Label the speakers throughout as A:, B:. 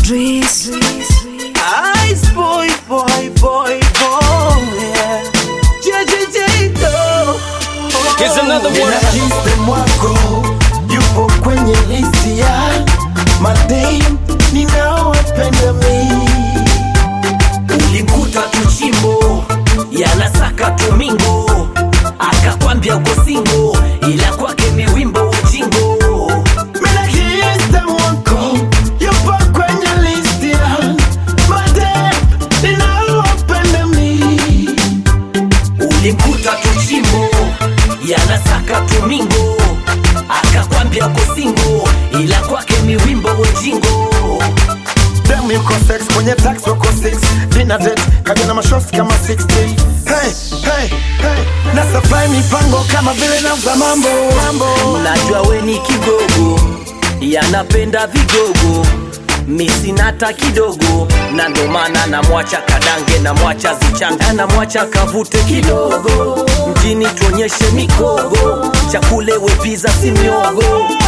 A: Dries.
B: Ice boy, boy, boy, boy, yeah. JJJ, no.
C: Here's another one.
D: Nina system wako yupo kwenye listi ya madem ninaowapenda mi
B: Ulimkuta tuchimbo yanasaka tumingo, akakwambia uko singo, ila kwake miwimbo ujingo.
D: Mina system wako yupo kwenye listi ya madem ninaowapenda mi
B: Ulimkuta tuchimbo yanasaka tumingo, akakwambia uko singo, ila kwake miwimbo ujingo.
D: Dem yuko sex kwenye tax wako 6 Dinner date kaja na mashosti kama 60 Hey, hey, hey Na supply mipango kama vile nauza mambo mambo
B: Najua we ni kigogo, yanapenda vigogo misinata kidogo, na ndo maana namwacha kadange, namwacha zichanga, namwacha kavute kidogo, mjini tuonyeshe mikogo, chakule wepiza si miogo.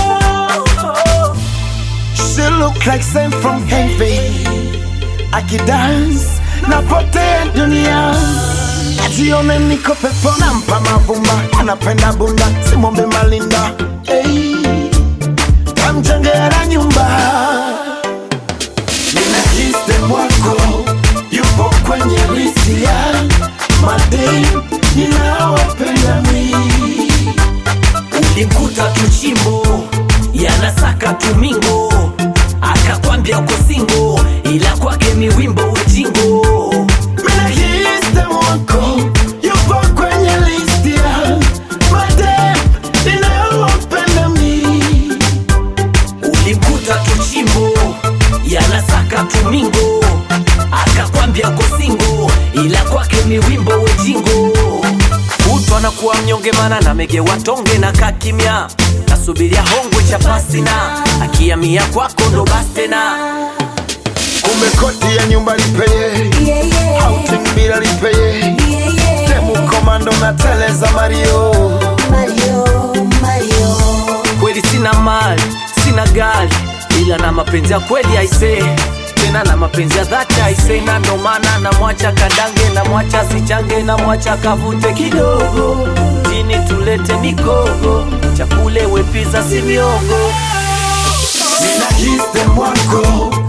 D: She look like same from heaven Akidance napotea dunia Ajione niko pepo nampa mavumba Anapenda bunda simwombe malinda hey. Kamjengea na nyumba Nina system wako Yupo kwenye listi ya Madem ninaowapenda mi
B: Ulimkuta tuchimbo yanasaka tumingo, akakwambia uko singo, ila kwake miwimbo ujingo.
D: Mina system wako yupo kwenye listi ya madem ninaowapenda mi.
B: Ulimkuta tuchimbo yanasaka tumingo, akakwambia uko singo, ila kwake miwimbo ujingo. Kutwa na kuwa mnyonge, mana namegewa tonge na kakimya, nasubiria hongwe cha pasina, akiamia kwako ndo basi tena.
D: Kumbe kodi ya nyumba lipeye,
A: Yeah, yeah.
D: outing bila lipeye,
A: Yeah, yeah.
D: demu komando na teleza Mario.
A: Mario, Mario.
B: kweli sina mali sina gari ila na mapenzi ya kweli aise tena na mapenzi ya dhati aise na ndo maana namwacha kadange namwacha sichange namwacha kavute kidogo jini tulete mikogo chakule wepiza si miogo
D: Nina system wako